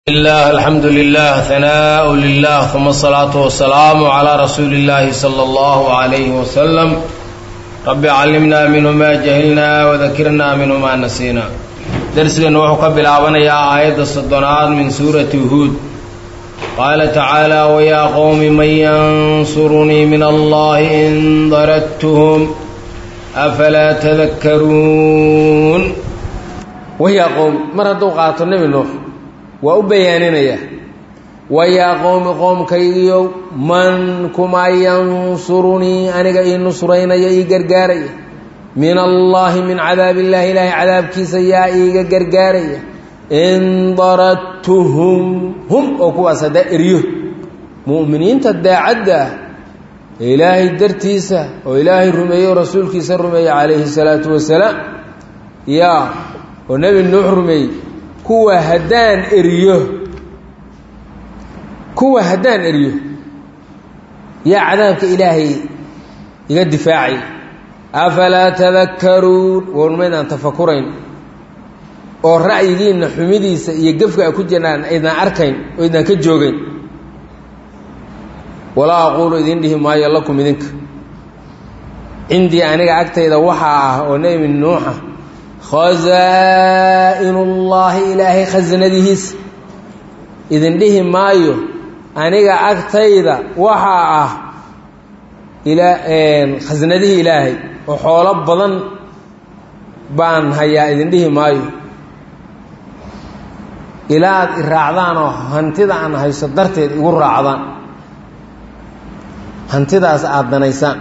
الله الحمد لله ثناء لله ثم الصلاة والسلام على رسول الله صلى الله عليه وسلم رب علمنا منه ما جهلنا وذكرنا منه ما نسينا درسنا وحو كبلابنا يا آية الصدنات من سورة هود قال تعالى ويا قوم من ينصرني من الله إن ضرتهم أفلا تذكرون ويا قوم مرة قاتل النبي نوح waa u bayaaninaya wayaa qowmi qoomkaygiyow man kuma yansurunii aniga ii nusraynaya ii gargaaraya min allaahi min cadaab illaahi ilaahay cadaabkiisa yaa iiga gargaaraya in daradtuhum hum oo kuwaas haddaa eryo mu'miniinta daacadda ah ee ilaahay dartiisa oo ilaahay rumeeye oo rasuulkiisa rumeeye calayhi salaatu wasalaam yaa oo nebi nuux rumeeyey kuwa haddaan eriyo kuwa haddaan eriyo yaa cadaabka ilaahay iga difaacay afalaa tadakkaruun warmaydaan tafakurayn oo ra'yigiinna xumidiisa iyo gefka a ku jiraan aydaan arkayn oo aydaan ka joogayn walaa aquulu idin dhihi maayo lakum idinka cindii aniga agtayda waxaa ah oo nebi nuuxa khasaa'inullaahi ilaahay khasanadihiisa idin dhihi maayo aniga agtayda waxaa ah khasnadihii ilaahay oo xoolo badan baan hayaa idin dhihi maayo ilaa aad i raacdaan oo hantida aan hayso darteed igu raacdaan hantidaas aada danaysaan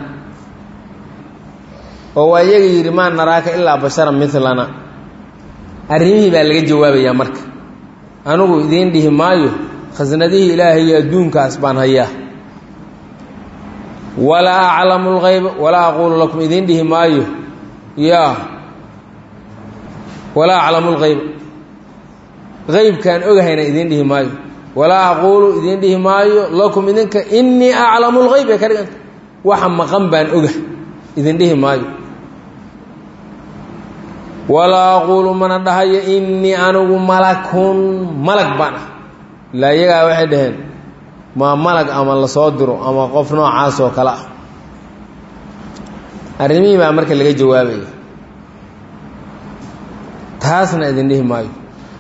oo waa iyaga yidhi maa naraaka ilaa basharan milana arrimihii baa laga jawaabayaa marka anigu idiin dhihi maayo khasnadihii ilaahay iyo adduunkaas baan hayaa walaa aclamu lgayba walaa aquulu lakum idiin dhihi maayo yaa walaa aclamu lgayba qaybkaan ogahayna idiin dhihi maayo walaa aquulu idiin dhihi maayo lakum idinka innii aclamu lgayb ee ka dhiganta waxa maqan baan ogah idin dhihi maayo walaa aquulu mana dhahayo innii anigu malakun malag baan ah ilaa iyagaa waxay dhaheen maa malag ama lasoo diro ama qof noocaas oo kale ah arrimihii baa marka laga jawaabaya taasna idin dhihi maayo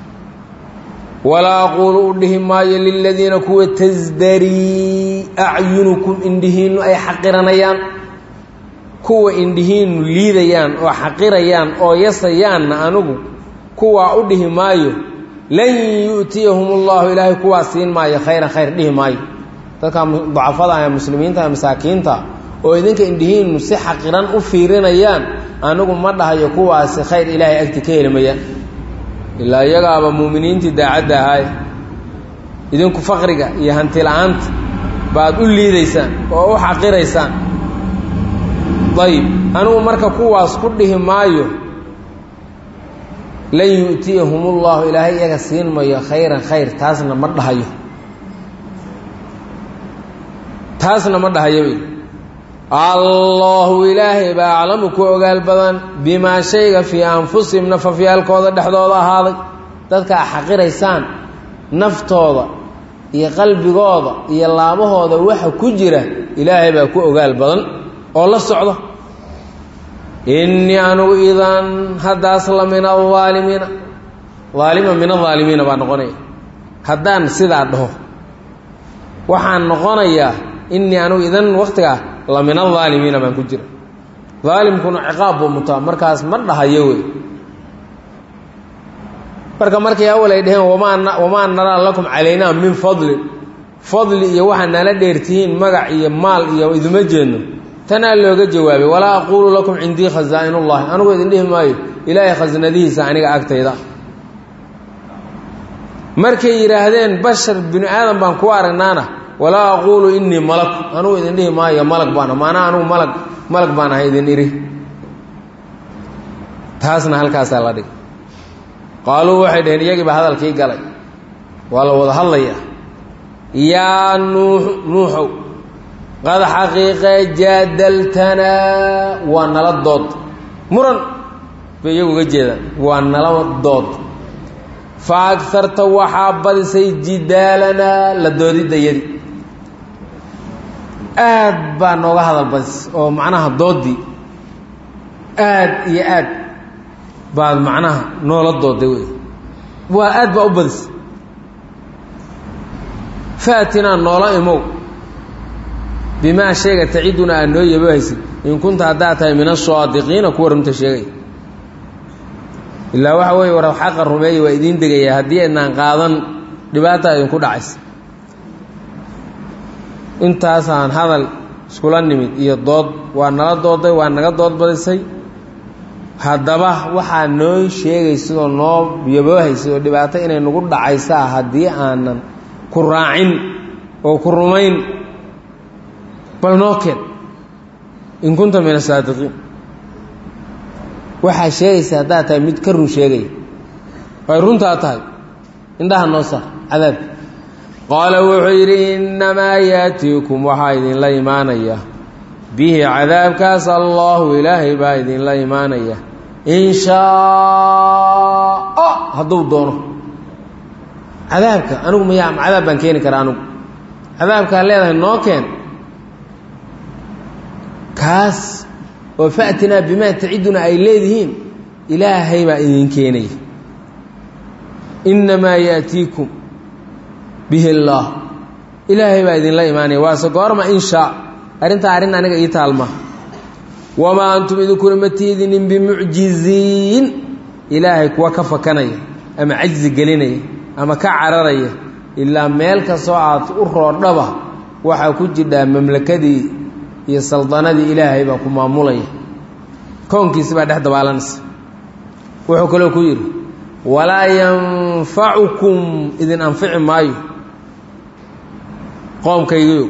walaa aquulu u dhihi maayo liladiina kuwa tasdarii acyunukum indhihiinnu ay xaqiranayaan kuwa indhihiinnu liidayaan oo xaqirayaan oo yasayaanna anigu kuwaa u dhihi maayo lan yu'tiyahum ullahu ilaahay kuwaa siin maayo khayran khayr dhihi maayo dadka dacafada ee muslimiinta ee masaakiinta oo idinka indhihiinnu si xaqiran u fiirinayaan anigu ma dhahayo kuwaasi khayr ilaahay agti ka helimayaan ilaa iyagaaba muuminiintii daacadda ahaay idinku faqriga iyo hanti la-aanta baad u liidaysaan oo u xaqiraysaan ayib anigu marka kuwaas ku dhihi maayo lan yu'tiyahum ullahu ilaahay iyaga siin mayo khayran khayr taasna ma dhahayo taasna ma dhahayo allahu ilaahay baa aclamu ku ogaal badan bimaa shayga fii anfusihim nafafyaalkooda dhexdooda ahaaday dadka a xaqiraysaan naftooda iyo qalbigooda iyo laabahooda waxa ku jira ilaahay baa ku ogaal badan oo la socda innii anugu idan haddaas la min alaalimiina aalima min alaalimiina baa noqonaya haddaan sidaa dhaho waxaan noqonayaa innii anugu idan waktigaa la min alaalimiina baan ku jira aalimkuna ciqaab buu mutaa markaas ma dhahayo wey marka markay awal ay dhaheen wamaa naraa lakum calaynaa min fadlin fadli iyo waxaa nala dheertihiin magac iyo maal iyo iduma jeedno tanaa looga jawaabay walaa aquulu lakum cindii khasaa'inullahi anigu idin dhihi maayo ilaahay khasnadihiisa aniga agtayda markay yidhaahdeen bashar binu aadan baan ku aragnaana walaa aquulu innii malaku anigu idin dhihi maayo malag baan maanaa anigu malag malag baan ahay idin idhi taasna halkaasaa la dhig qaaluu waxay dhaheen iyagii baa hadalkii galay waa la wada hadlayaa yaa nuux nuuxow qad xaqiiqe jaadaltanaa waa nala dood muran bay iyagu uga jeedaan waa nala dood fa agarta waxaa badisay jidaalanaa la doodidayadi aad baa nooga hadal badis oo macnaha doodii aad iyo aad baad macnaha noola dooday wey waa aad baa u badis faatinaa noola imow bimaa sheega taciduna aad noo yabahaysid in kunta haddaad tahay min asaadiqiina kuwa runta sheegay ilaa waxa weeye war xaqa rumeeya waa idiin degaya haddii aydnaan qaadan dhibaata idinku dhacaysa intaasaan hadal iskula nimid iyo dood waa nala dooday waa naga dood badisay haddaba waxaa noo sheegaysid oo noo yaboohaysid oo dhibaato inay nagu dhacaysaa haddii aanan ku raacin oo ku rumayn bal noo keen in kunta min asaadiqiin waxaa sheegaysa haddaad tahay mid ka run sheegaya ay runtaa tahay indhaha noo saar cadaabka qaala wuxuu yidhi innamaa yaatiikum waxaa idinla imaanaya bihi cadaabkaas allaahu ilaahay baa idinla imaanaya in shaaa hadduu doono cadaabka anigu maya cadaab baan keeni karaa anigu cadaabkaa leedahay noo keen kaas oo fa'tinaa bimaa taciduna ay leedihiin ilaahay baa idin keenaya innamaa yaatiikum bihi اllaah ilaahay baa idinla imaanaya waase goorma in shaa arrintaa arrin aniga ii taalma wamaa antum idinkuna ma tiidinin bimucjiziin ilaahay kuwa ka fakanaya ama cajzi gelinaya ama ka cararaya ilaa meel kastoo aad u roordhaba waxaa ku jidhaa mamlakadii iyo saldanadii ilaahay baa ku maamulaya koonkiisi baa dhex dabaalanaysa wuxuu kaloo ku yidhi walaa yanfacukum idin anfici maayo qoomkaygiyo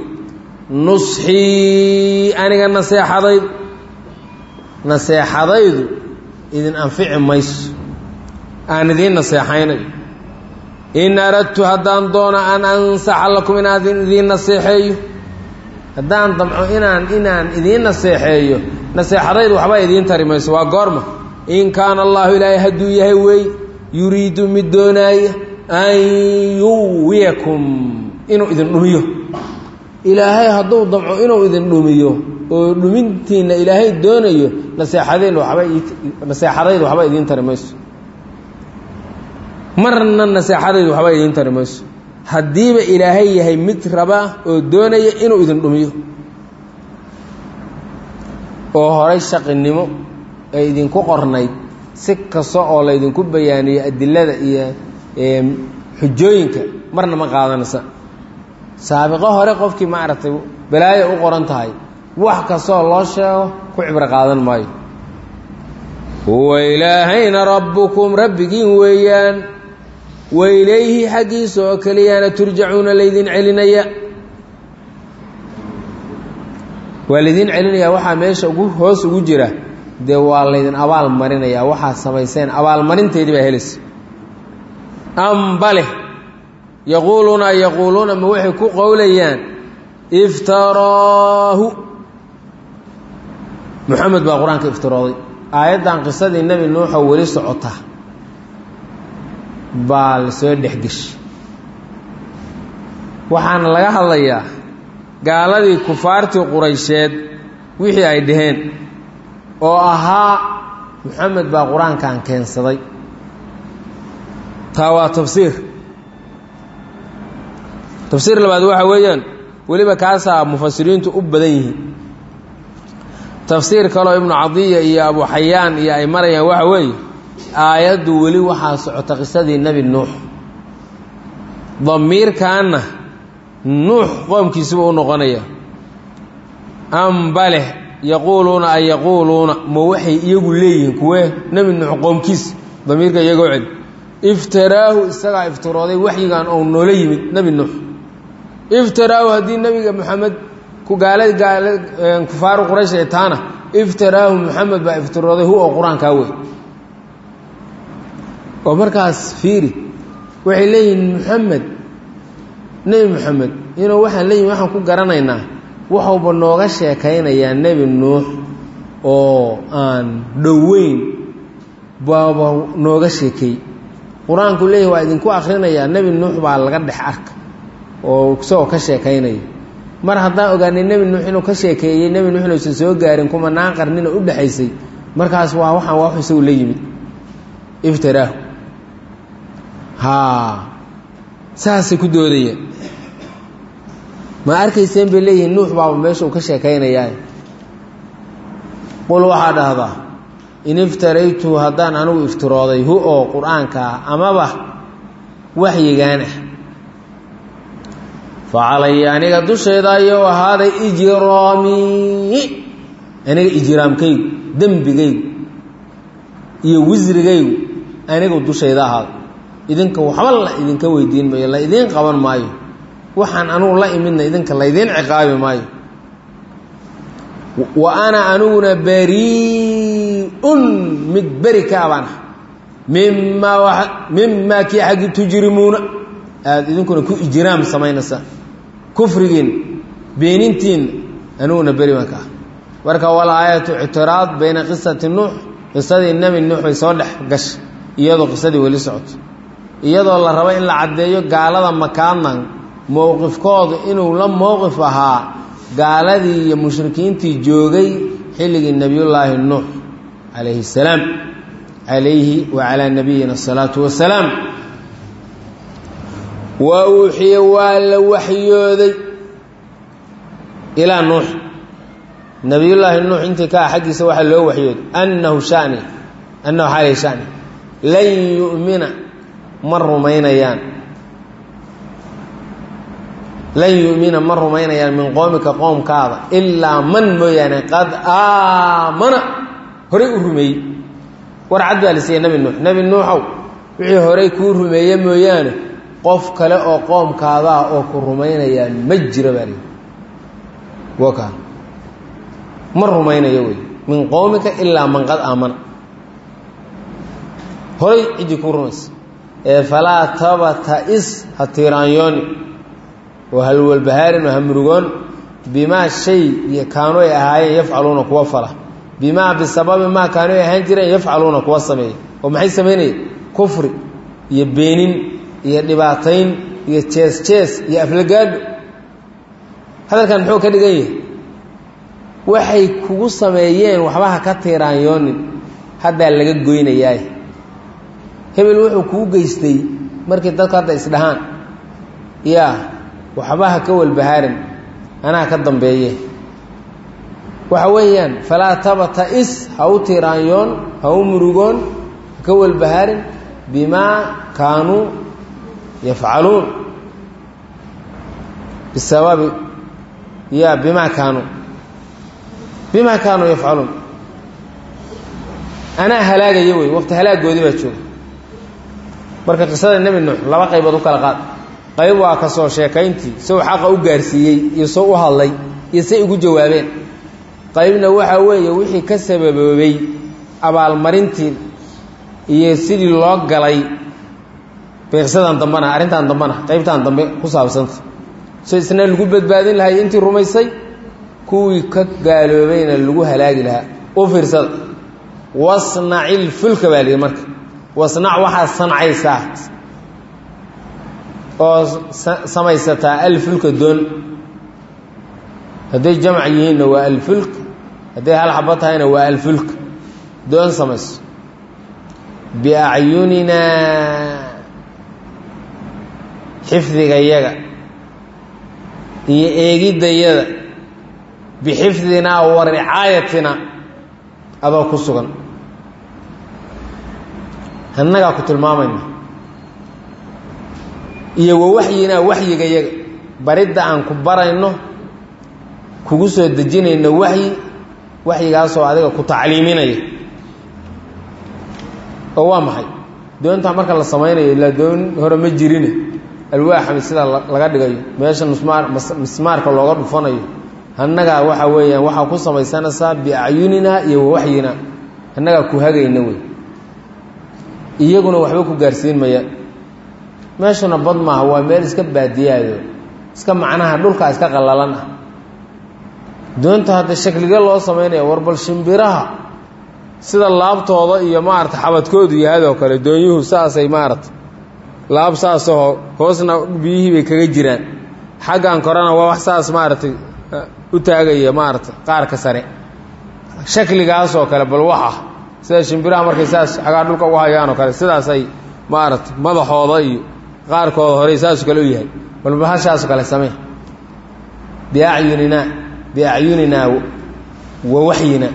nusxii aniga naseexadaydu naseexadaydu idin anfici mayso aan idiin naseexaynayo in aradtu haddaan doono an ansaxa lakum inaan idiin naseexeeyo haddaan damco inaan inaan idiin naseexeeyo naseexadaydu waxba idiin tari mayso waa goorma in kaana allahu ilaahay hadduu yahay weey yuriidu mid doonaaya an yuwiyakum inuu idin dhumiyo ilaahay hadduu damco inuu idin dhumiyo oo dhumintiinna ilaahay doonayo naseexadeen waba naseexadaydu waxba idiin tari mayso marna naseexadaydu waxba idiin tari mayso haddiiba ilaahay yahay mid raba oo doonaya inuu idin dhumiyo oo horay shaqinimo ay idinku qornayd si kasta oo laydinku bayaaniyo adilada iyo xujooyinka marna ma qaadanaysa saabiqo hore qofkii maaragtay balaayo u qoran tahay wax kastaoo loo sheego ku cibro qaadan maayo huwa ilaahayna rabbukum rabbigiin weeyaan wa ilayhi xaggiisa oo keliyaana turjacuuna laydin celinaya waa laydin celinayaa waxaa meesha ugu hoos ugu jira dee waa laydin abaal marinayaa waxaad samayseen abaalmarinteedii baa helaysa ambale yaquuluuna yaquuluuna ma waxay ku qowlayaan iftaraahu moxamed baa qur-aanka iftirooday aayaddan qisadii nebi nuuxoo weli socota baa la soo dhexgeshay waxaana laga hadlayaa gaaladii kufaartii quraysheed wixii ay dhaheen oo ahaa moxamed baa qur-aankan keensaday taa waa tafsiir tafsiir labaad waxa weeyaan weliba kaasaa mufasiriintu u badan yihiin tafsiir kaleo ibnu cadiya iyo abu xayaan iyo ay marayaan waxa weeye aayaddu weli waxaa socota qisadii nebi nuux damiirkaanna nuux qoomkiisuba u noqonaya ambaleh yaquuluuna ay yaquuluuna ma waxay iyagu leeyihiin kuwee nebi nuux qoomkiis damiirka iyagoo celi iftaraahu isagaa iftirooday waxyigan ou noola yimid nebi nuux iftaraahu haddii nebiga moxamed ku gaalad gaala kufaaru quraysh ee taana iftaraahu moxamed baa iftirooday hu oo qur-aankaa wey oo markaas fiiri waxay leeyihiin moxamed nebi moxamed inuu waxaan leeyihin waxaan ku garanaynaa waxuuba nooga sheekaynayaa nebi nuux oo aan dhoweyn baaba nooga sheekeey qur-aanku leeyahy waa idinku akrinayaa nebi nuux baa laga dhex arka oo isagoo ka sheekaynaya mar haddaan ogaanay nebi nuux inuu ka sheekeeyey nebi nuux inuusan soo gaarin kumanaan qarnina u dhexaysay markaas waa waxaan waa wax isagu la yimid iftiraahu haa saasay ku doodayeen ma arkayseen bay leeyihiin nuux baaba meesha uu ka sheekaynayaa qul waxaa dhahdaa in iftaraytu haddaan anigu iftirooday hu oo qur-aanka ah amaba waxyigaan ah fa calaya aniga dushayda ayou ahaaday ijraamii aniga ijraamkaygu dembigaygu iyo wisrigaygu anigu dushayda ahaaday idinka waxba la idinka weydiin maayo la idiin qaban maayo waxaan anugu la imidna idinka laydiin ciqaabi maayo wa ana aniguna bariun mid beri ka abaan ah mimaa mimaa kii xaggi tujrimuuna aada idinkuna ku ijraam samaynaysaa kufrigiin beenintiin aniguna beri baan ka ah marka wal aayatu ictiraad bayna qisati nuux qisadii nebi nuux bay soo dhex gashay iyadoo qisadii weli socoto iyadoo la rabo in la caddeeyo gaalada makaadnan mowqifkoodu inuu la mowqif ahaa gaaladii iyo mushrikiintii joogay xilligii nebiyullaahi nuux calayhi salaam calayhi wa calaa nabiyina asalaatu wasalaam wa uuxiya waa la waxyooday ilaa nuux nebiyullaahi nuux intii ka ah xaggiisa waxaa loo waxyooday annahu shani annahu xaalay shani lan yu'mina ma rumaynayaan lan yu'mina ma rumaynayaan min qoomika qoomkaada ilaa man mooyaane qad aamana horay u rumeeyey war cad baa la siiyey nebi nuux nebi nuuxow wixii horay kuu rumeeye mooyaane qof kale oo qoomkaadaa oo ku rumaynayaa ma jiro baa lihi waka ma rumaynayo wey min qoomika ilaa man qad aamana horay ciddii kuu rumaysa ee falaa tabata-is ha tiiraanyooni oo halwalbahaarin oo hamrugoon bimaa shay kaanu ay ahaayeen yafcaluuna kuwa fala bimaa bisababi maa kaanu ay ahaan jireen yafcaluuna kuwa sameeya oo maxay samaynayeen kufri iyo beenin iyo dhibaatayn iyo jees jees iyo aflagaadho hadalkan muxuu ka dhigan yahay waxay kugu sameeyeen waxba ha ka tiiraanyoonin haddaa laga goynayaay hebel wuxuu kuu geystay markii dadku hadda isdhahaan yaa waxba ha ka walbahaarin anaa ka dambeeye waxa weeyaan falaa tabata-is ha u tiiraanyoon ha u murugoon ha ka walbahaarin bimaa kaanuu yafcaluun bisababi ya bimaa kaanuu bimaa kaanuu yafcaluun anaa halaagaya wey waqti halaagoodii baa jooga marka qisada nebi nuux laba qaybood u kala qaad qayb waa ka soo sheekayntii sow xaqa u gaarsiiyey iyo sow u hadlay iyo say ugu jawaabeen qaybna waxaa weeye wixii ka sababoobay abaalmarintii iyo sidii loo galay bay qisadan dambana arrintan dambana qaybtan dambe ku saabsanta so isna lagu badbaadin lahay intii rumaysay kuwii ka gaaloobayna lagu halaagi lahaa u fiirsada wasnacil fulka baa lihi marka wasnac waxaad sancaysaa oo samaysataa alfulka doon hadday jamc yihiinna waa alfulk hadday hal xabo tahayna waa alfulk doon samayso biacyuninaa xifdigayaga iyo eegiddayada bixifdinaa wa ricaayatina adoo ku sugan annagaa ku tilmaamayna iyo wa waxyinaa waxyigayaga baridda aan ku barayno kugu soo dejinayno waxyi waxyigaasoo adiga ku tacliiminaya oo waa maxay doontaa marka la samaynayo ilaa doon hore ma jirine alwaaxami sida laga dhigayo meesha mismaar mismaarka looga dhufanayo annagaa waxa weeyaan waxaa ku samaysanaysaa biacyuninaa iyo wawaxyinaa annagaa ku hagayna wey iyaguna waxba ku gaarsiin maya meeshuna bad maaha waa meel iska baadiyaayo iska macnaha dhulkaa iska qallalan ah doonta hadda shaklige loo samaynaya war bal shimbiraha sida laabtooda iyo maarata xabadkoodu yahaadoo kale doonyuhu saasay maarata laab saasoo hoosna biyihii bay kaga jiraan xaggan korena waa wax saas maaragtay u taagaya maaragtay qaarka sare shakligaasoo kale bal wax ah sida shimbiraha markay saas xagaa dhulka ugu hayaanoo kale sidaasay maaragtay madaxooda iyo qaarkooda horey saasoo kale u yahay bal bahashaasoo kale samee biacyuninaa biacyuninaa wa waxyinaa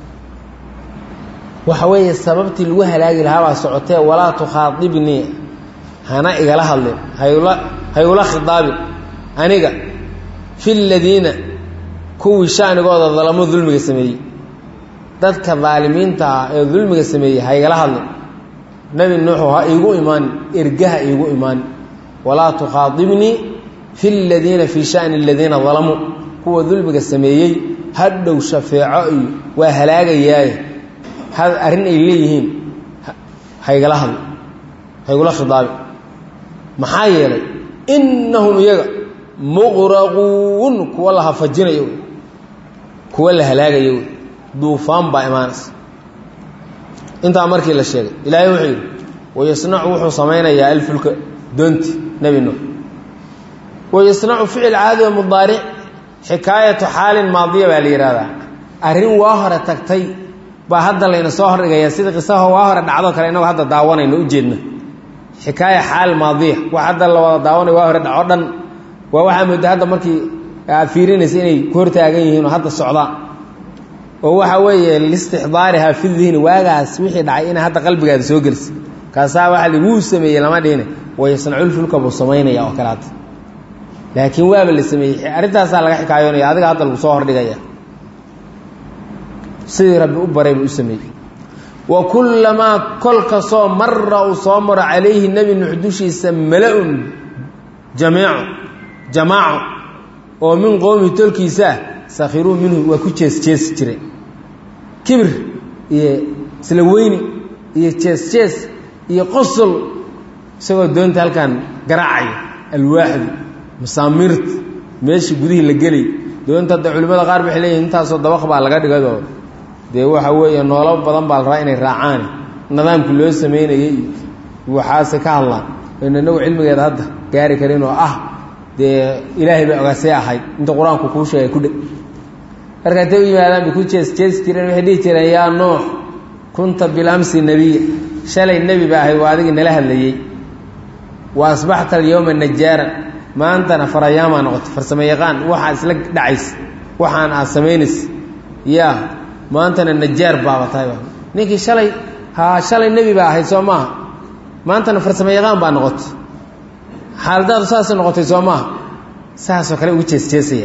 waxa weeye sababtii lagu halaagi lahaa baa socotee walaa tukhaadibnii hana igala hadlin hayula hayula khidaabin aniga fi ladiina kuwii shanigooda dalamo dulmiga sameeyey dadka daalimiinta ah ee dulmiga sameeyey ha igala hadlin nebi nuuxu ha iigu imaanin ergaha iigu imaanin walaa tukhaadibnii fi ladiina fii shani aladiina dalamuu kuwa dulmiga sameeyey hadhow shafeeco iyo waa halaagayaaye had arrin ay leeyihiin haygala hadlo haygula khidaabi maxaa yeelay innahum iyaga muqraquun kuwa la hafajinayo wey kuwa la halaagayo wey duufaan baa imaanaysa intaa markii la sheegay ilaahay wuxuu yidhi wayasnacu wuxuu samaynayaa alfulka doonti nebi nuux wayasnacu ficil caadi oo mudaaric xikaayatu xaalin maadiya baa la yihahdaa arrin waa hore tagtay baa hadda layna soo hordhigaya sida qisaho waa hore dhacdo kale inagoo hadda daawanayno ujeedna xikaaya xaal maadiya wax hadda la wada daawanay waa hore dhaco dhan waa waxaa mooda hadda markii aad fiirinaysa inay ku hortaagan yihiin oo hadda socdaan oo waxa weeye listixdaariha fi dihni waagaas wixii dhacay inay hadda qalbigaada soo gelisa kaasaa waxa li wuu sameeyey lama dhihine wayasnaculfulka buu samaynaya oo kale hadda laakiin waaba la sameeyey arrintaasaa laga xikaayoonaya adiga hadda lagu soo hordhigaya sidii rabbi u baray buu u sameeyey wa kullamaa kol kastoo mara uu soo maro calayhi nebi nuux dushiisa mala-un jamiico jamaaco oo min qowmihi tolkiisa ah sakhiruu minhu waa ku jees jeesi jireen kibir iyo isla weyni iyo jees jees iyo qosol isagoo doonta halkan garaacaya alwaaxdu masaamirta meeshii gudihii la gelay doonta hadda culimmada qaar waxay leeyihin intaasoo dabaq baa laga dhigado dee waxa weeye noolo badan baa la rabaa inay raacaan nidaamkii loo sameynayay iyo waxaase ka hadlaan aynu inagu cilmigeeda hadda gaari karin oo ah dee ilaahay bay ogaasee ahayd inta qur-aanku kuu sheegay ku dheg marka intay u yimaadaan bay ku jees jeesi jireen waxay dhihi jireen yaa nuux kunta bilamsi nebiya shalay nebi ba ahayd waa adigii nala hadlayey wa asbaxta alyowma najaaran maantana farayaamaa noqotay farsamo yaqaan waxaa isla dhacaysa waxaan aad samaynaysa yaa maantana najaar baaba tahayba ninkii shalay haa shalay nebi baa ahayd soo maaha maantana farsamo yaqaan baa noqotay xaaladaadu saasay noqotay soo maaha saasoo kale ugu jees jeesaya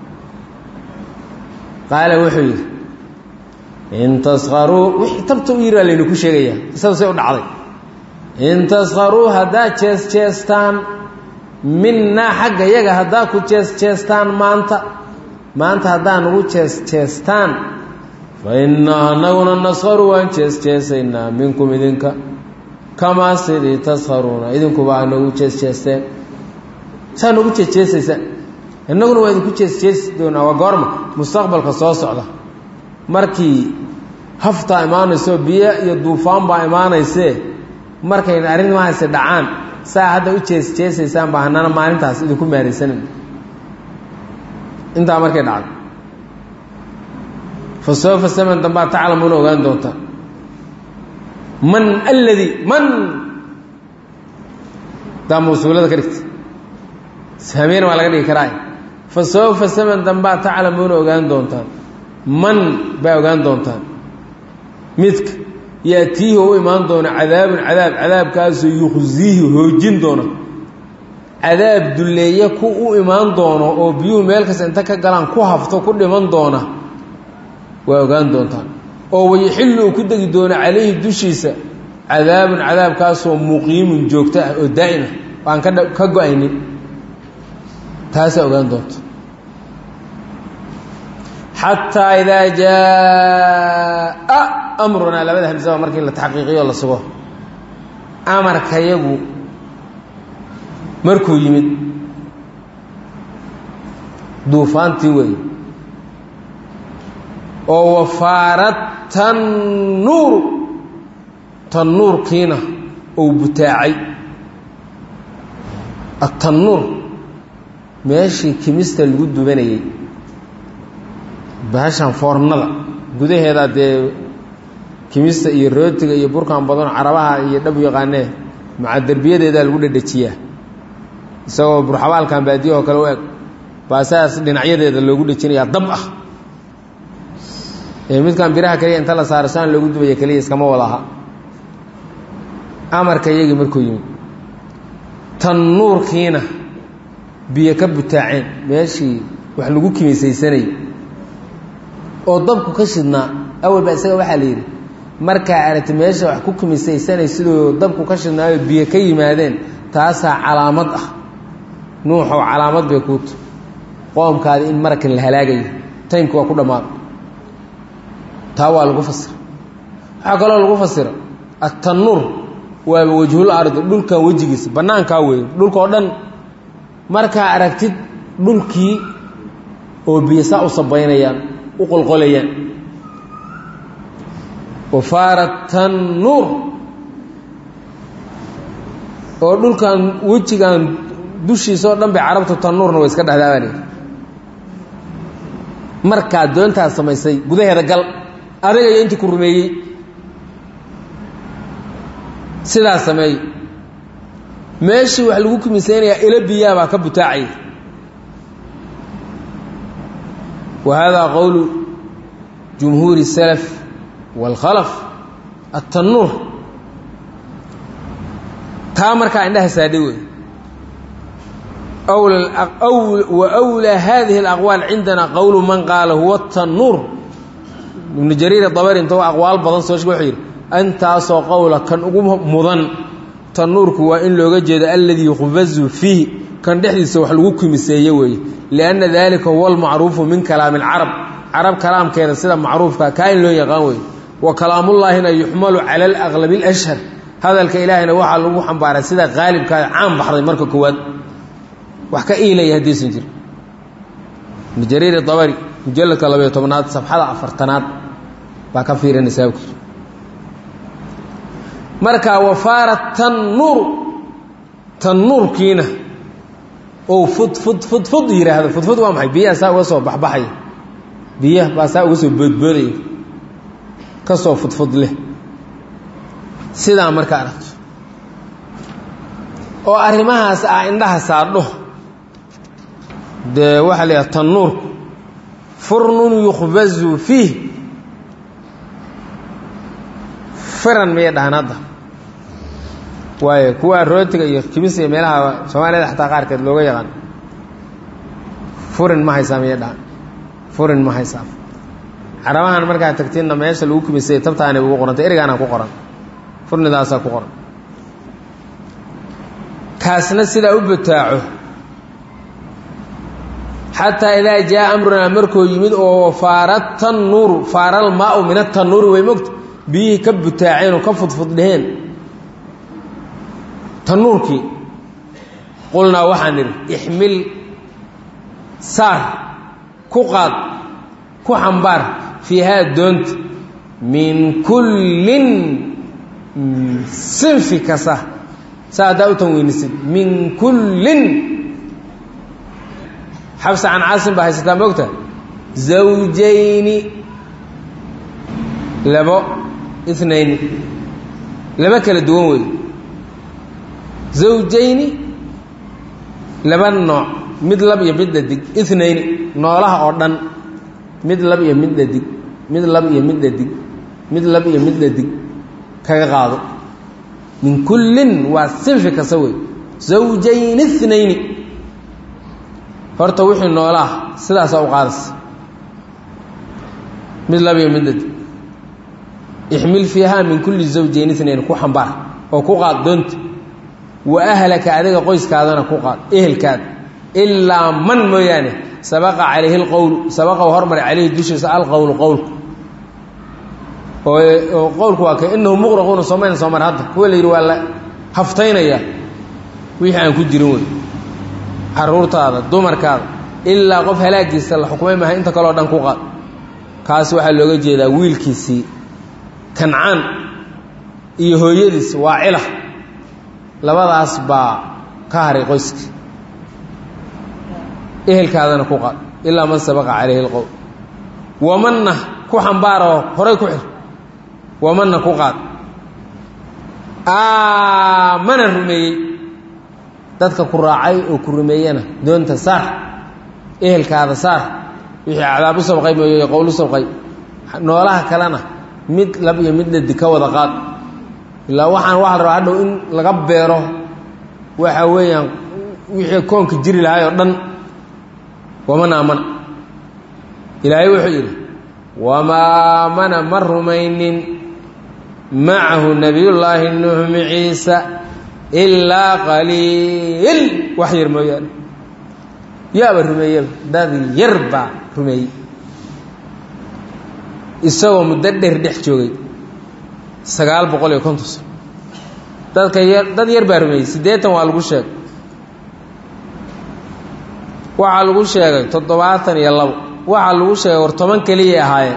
qaala wuxuu yidhi in taskaruu wixii tabta u yiri baa laynu ku sheegayaa isadu say u dhacday in taskaruu haddaad jees jeestaan minnaa xagga yaga haddaa ku jees jeestaan maanta maanta haddaa nugu jees jeestaan fa innaa anaguna naskaru waan jees jeesaynaa minkum idinka kamaa sidii taskaruuna idinkuba aa noogu jees jeesteen saa noogu jees jeesaysaan innaguna waa idinku jees jeesi doonaa waa goorma mustaqbalka soo socda markii haftaa imaanayso biyo iyo duufaan baa imaanaysee markayna arrimahaasi dhacaan saa hadda u jees jeesaysaan baa hanana maalintaas idinku maaraysanan intaa markay dhacdo fa soofa saman dambaa taclamuuna ogaan doontaa man alladii man daa mawsuulada ka dhigta saameyna waa laga dhigi karaa fa soofa saman dambaa taclamuuna ogaan doontaan man baa ogaan doontaan midka yaatiihi u imaan doona cadaabun cadaab cadaabkaasoo yukhziihi hoojin doona cadaab dulleeye ku u imaan doono oo biyuhu meel kasta inta ka galaan ku hafto ku dhiman doona waa ogaan doontaan oo wayaxillu uu ku degi doono calayhi dushiisa cadaabun cadaabkaasoo muqiimun joogto ah oo daa'ima aan ka ka go-aynin taasaa ogaan doonta xataa idaa jaa amrunaa labada hamsaba markii la taxqiiqiyo la sugo amarkayagu markuu yimid duufaantii weeye oo wafaarad tannuuru tannuurkiina uu butaacay atannuur meeshii kimista lagu dubanayey bahashan foornada gudaheeda dee kimista iyo rootiga iyo burkan badan carabaha iyo dhab yaqaanee maca derbiyadeedaa lagu dhedhejiyaa isagoo burxabaalkan baadiyahoo kale u eg baa saas dhinacyadeeda loogu dhejinayaa dab ah ee midkan biraha kaliya inta la saaro saan loogu dubaya keliya iskama wada aha amarka iyagii markuu yimid tannuurkiina biyo ka butaaceen meeshii wax lagu kimisaysanayay oo dabku ka shidnaa awal baa isaga waxaa la yidhi markaa aragti meesha wax ku kimisaysanay siduu dabku ka shidnaayo biyo ka yimaadeen taasaa calaamad ah nuuxow calaamad bay kuuta qoomkaadi in marakan la halaagayo taymki waa ku dhammaada taa waa lagu fasira waxaa kaloo lagu fasira atannuur waaba wajhul ardi dhulkan wejigiisa bannaankaa weeye dhulkao dhan markaa aragtid dhulkii oo biyo saa u sabaynayaan u qolqolayaan wafaara tannuur oo dhulkan wejigan dushiisa oo dhan bay carabtu tannuurna way iska dhexdaabaan markaa doontaas samaysay gudaheeda gal adiga iyo intii ku rumeeyey sidaa sameey meeshii wax lagu kimisaynayaa ilo biyaa baa ka butaacaya wa haadaa qowlu jumhuuri الsalaf wاlkhalaf aلtannuur taa markaa indhaha saadhay wey wa أwlىa hadihi اlأqwaal cindana qowlu man qaala huwa الtannuur ibnu jariir dabari inta aqwaal badan soo sheg wuxuu yidhi intaasoo qowla kan ugu mudan tannuurku waa in looga jeedo alladii yukhbazu fiihi kan dhexdiisa wax lagu kimiseeye weeye lianna dalika huwa almacruufu min kalaami alcarab carab kalaamkeeda sida macruufka kaa in loo yaqaan weeye wa kalaamullaahina yuxmalu cala alaqlabi alashhar hadalka ilaahayna waxaa lagu xambaaray sida qaalibkaa caan baxday marka koowaad wax ka iilaya haddiisan jir ibnu jariir dabari mujalladka labayo tobnaad safxada afartanaad baa ka fiirinaysaa markaa wafaara tannuur tannuurkiina ou fud fud fud fud yidhaahdo fudfud waa maxay biyaha saa uga soo baxbaxaya biyaha baa saa uga soo boodboodaya ka soo fudfud leh sidaa marka aragto oo arrimahaas ah indhaha saadho dee waxaa la yidhaha tannuurku furnun yukhbazu fiih firan miyay dhahaan hadda waayo kuwa rootiga iyo kibis iyo meelaha soomaaliyada xataa qaarkeed looga yaqaan furin ma haysaa miyay dhahaan furin ma haysaa carabahan markaa tagtiinna meesha lagu kibisay tabtaanay ugu qorantay erigaana ku qoran furnidaasaa ku qoran kaasna sidaa u bataaco xataa idaa jaa amrunaa markuu yimid oo faara tannuuru faaral maau min atannuuri way mogta biyihii ka butaaceen oo ka fudfuddheheen tannuurkii qulnaa waxaan nidhi ixmil saar ku qaad ku xambaar fiihaa doonta min kullin sinfi kasta saa haddaa u tanweynisid min kullin xabsa can caasim baa haysataa moogta zawjayni labo inayni laba kala duwan wey zawjayni laba nooc mid lab iyo mid dhadig inayni noolaha oo dhan mid lab iyo mid dhadig mid lab iyo mid dhadig mid lab iyo mid dhadig kaga qaado min kullin waa sinfi kasta wey zawjayni inayni horta wixii noolaah sidaasaa u qaadaysa mid lab iyo mid dhadig ixmil fiihaa min kulli zawjayn inayn ku xambaar oo ku qaad doonta wa ahlaka adiga qoyskaadana ku qaad ehelkaada ilaa man mooyaane sabaqa calayhi lqowlu sabaqa u hormaray calayhi dushiisa alqowlu qowlku oo qowlku waa ka inahu muqraquuna soomayna soo mar hadda kuwa la yidhi waa la haftaynaya wixii aan ku jirin wey caruurtaada dumarkaada ilaa qof halaagiisa la xukumay maha inta kaleo dhan ku qaad kaas waxaa looga jeedaa wiilkiisii kancaan iyo hooyadiis waa cila labadaas baa ka haray qoyska ehelkaadana ku qaad ilaa man sabaqa calayhi lqowl wamanna ku xambaaroo horay ku xir wamanna ku qaad aamana rumeeyey dadka ku raacay oo ku rumeeyana doonta saar ehelkaada saar wixii cadaab u sabqay mooye qowl u sabqay noolaha kalena mid lab iyo mid dhadi ka wada qaad ilaa waxaan waxa la rabaa hadhow in laga beero waxa weeyaan wixii koonka jiri lahay oo dhan waman aamana ilaahay wuxuu yidhi wamaa aamana ma rumaynin macahu nabiyullaahi nuux maciisa ilaa qaliil wax yar mooyaane yaaba rumeeyeba dad yar baa rumeeyey isagoo muddo dheer dhex joogay sagaal boqol iyo konton sano dadka yar dad yar baa rumeeyey siddeetan waa lagu sheegay waxaa lagu sheegay toddobaatan iyo labo waxaa lagu sheegay war toban keliyay ahaayeen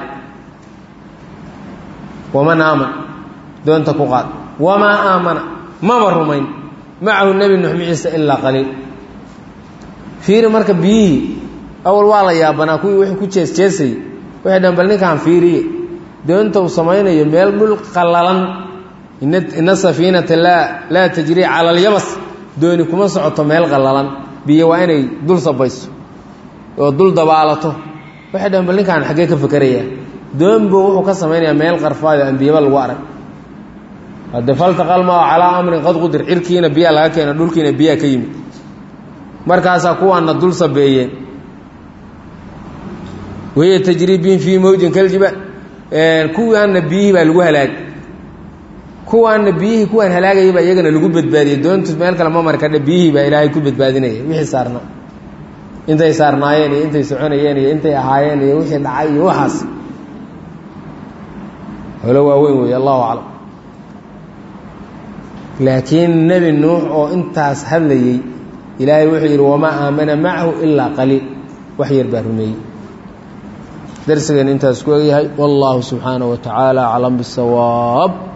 waman aaman doonta ku qaad wamaa aamana maba rumayn macahu nebi nuux maciisa ilaa qaliil fiiri marka biyihii awal waa la yaabanaa kuwii wixii ku jees jeesayay waxay dhan bal ninkaan fiiriye doonta uu samaynayo meel dhul qallalan ina safiinata laa laa tajrii cala alyabas dooni kuma socoto meel qallalan biyo waa inay dul sabayso oo dul dabaalato waxay dhan bal ninkaan xaggee ka fakerayaa doonbo wuxuu ka samaynayaa meel qarfaado aan biyaba lagu arag hadde faltaqalmaa calaa amrin qad qudir cirkiina biyaa laga keena dhulkiina biyaa ka yimid markaasaa kuwaana dul sabeeyeen wahiya tajrii bihim fii mawjin kaljibaal kuwaanna biyihii baa lagu halaagay kuwaanna biyihii kuwaan halaagayay baa iyagana lagu badbaadiyey doontu meel kale ma mari kadhe biyihii baa ilaahay ku badbaadinaya wixii saarnaa intay saarnaayeen iyo intay soconayeen iyo intay ahaayeen iyo wixii dhacay iyo waxaas holo waaweyn weeye allahu aclam laakiin nebi nuux oo intaas hadlayey ilaahay wuxuu yidhi wamaa aamana macahu ilaa qaliil wax yar baa rumeeyey darsigeen intaas ku egyahay wallaahu subxaanaه wa tacaala aclam bisawaab